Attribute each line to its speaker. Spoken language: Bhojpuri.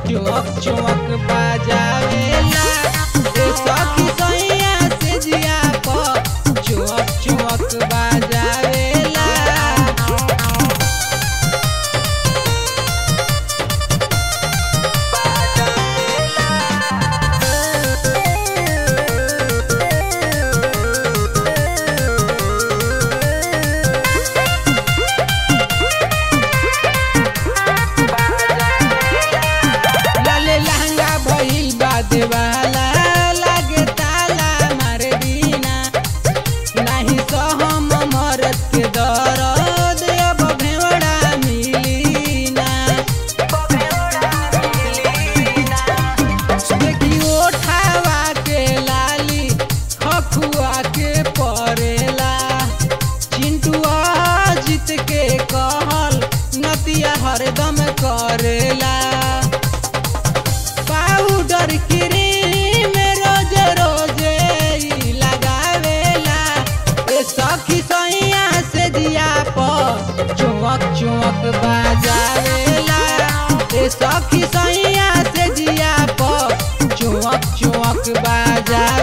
Speaker 1: चौक चौक बाजावेला ए सखी सैया से जिया प चौक चौक बाजावेला लाले लहंगा भइल बा देवाला लागे ताला मार दीना नाही सहम मरद के दरद अब भेवड़ा मिलीना देखी ओठावा के लाली खखुआ के परेला चिंटुआ जीत के कहल नतिया हरदम करेला पाउडर क्रीम रोज रोज ई लगावेला ए सखी सैया से दिया प चौक चौक बाजावेला ए सखी सैया से दिया प चौक चौक बाजा